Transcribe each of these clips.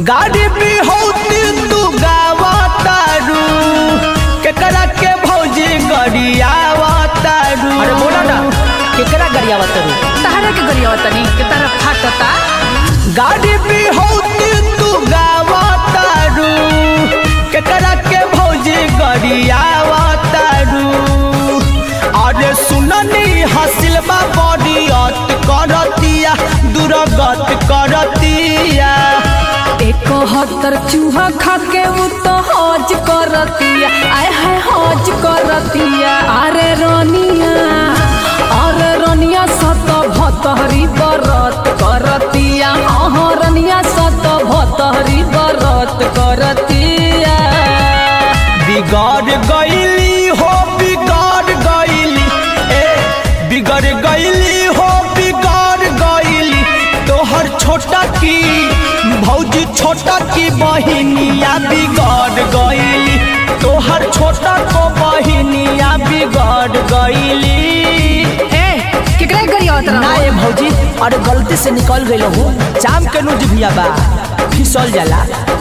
गाड़ी भी होती तू गावा तारू केकरा के भौजी गरियावा तारू अरे बोला ना केकरा गरिया तरू तहरा के गरिया तनी के तारा फाटता गाड़ी भी होती तू गावा तारू केकरा के भौजी गरियावा तारू अरे सुननी हसिल बा बड़ी अत करतिया दुर्गत करतिया एकहत्तर चूहा खा के उ तो हज करतिया आय है हज करतिया अरे रनिया अरे रनिया सत भतहरी बरत करतिया हाँ रनिया सत भतहरी बरत करतिया बिगड़ गईली हो बिगड़ गईली ए बिगड़ गईली हो बिगड़ गईली तोहर छोटा की भौजी छोटा की बहिनिया बिगड़ गईली तोहर छोटा को बहिनिया बिगड़ गईली ए केकरा गरिया ना ए भौजी अरे गलती से निकल गई हो चाम के नुज भिया बा फिसल जाला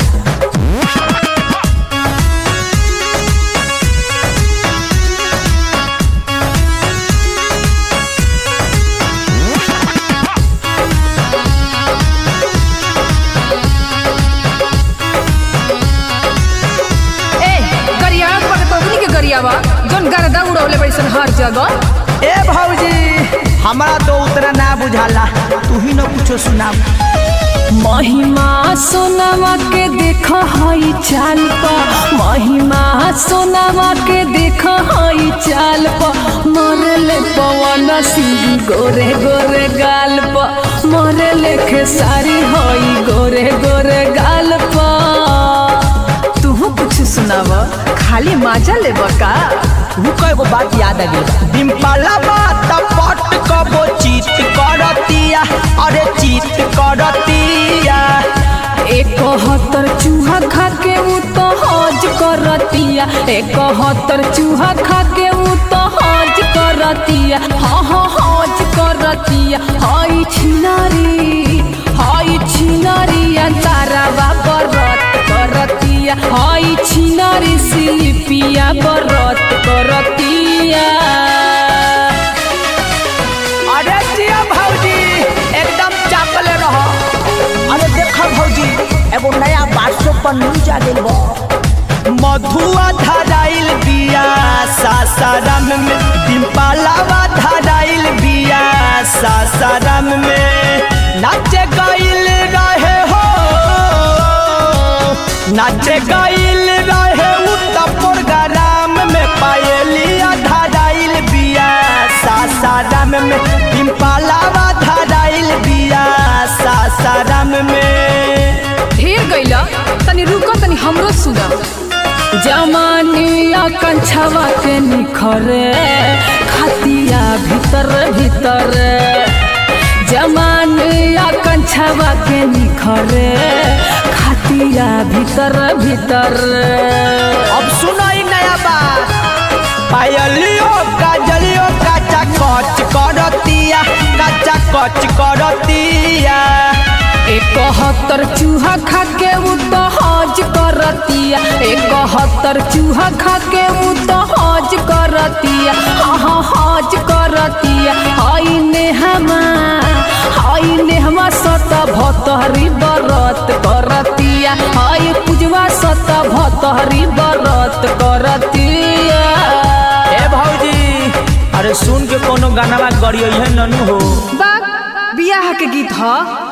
ए गरिया पर तोहनी के गरियावा जोन गरदा उड़ौले बैसन हर जगह ए भौजी हमारा तो उतना ना बुझाला तू ही न कुछो सुना महिमा सोनामा के देख हई चाल प महिमा सोनामा के देख हई चाल प मरले पवन सिंह गोरे गोरे गाल प मरले खेसारी हई गोरे गोरे गाल प तू कुछ सुनाव खाली मजा लेब का तू कएगो बात याद आ गई डिम्पला बात पट कबो चीत करतिया अरे चीत करतिया एकहत्तर चूहा खा के उ तो हज करतिया एकहत्तर चूहा खा के उ तो हज करतिया हाँ हाँ हज करतिया हई छिनारी हई छिनारिया तारावा बरत करतिया हई छिनारी सिलिपिया बरत करतिया अरे जिया भौजी एकदम चापले रहो अरे देख भौजी एगो नया व्हाट्सएप पर न्यूज आ गइल बा मधुआ धराइल बिया सासाराम में डिम्पलावा धराइल बिया सासाराम में नाचे गइल रहे हो नाचे गइल रहे उत्तर प्रोग्राम में पायलिया धराइल बिया सासाराम में डिम्पलावा धराइल बिया सासाराम में ढेर गईला तनी रुको तनी हमरो सुना जमानिया कंछवा के निखरे खतिया भीतर भीतर जमानिया कंछवा के निखरे खतिया भीतर भीतर अब सुनो ई नया बात पायलियो काजलियो काचा कच करतिया काचा कच करतिया एकहत्तर चूहा खा के उ तो हज करतिया एकहत्तर चूहा खा के उ तो हज करतिया हाँ हाँ हज करतिया हई नेहमा हई नेहमा सत भतहरी बरत करतिया हई पूजवा सत भतहरी बरत करतिया ए भौजी अरे सुन के कोनो गाना गड़ियो है ननु हो बा बियाह के गीत ह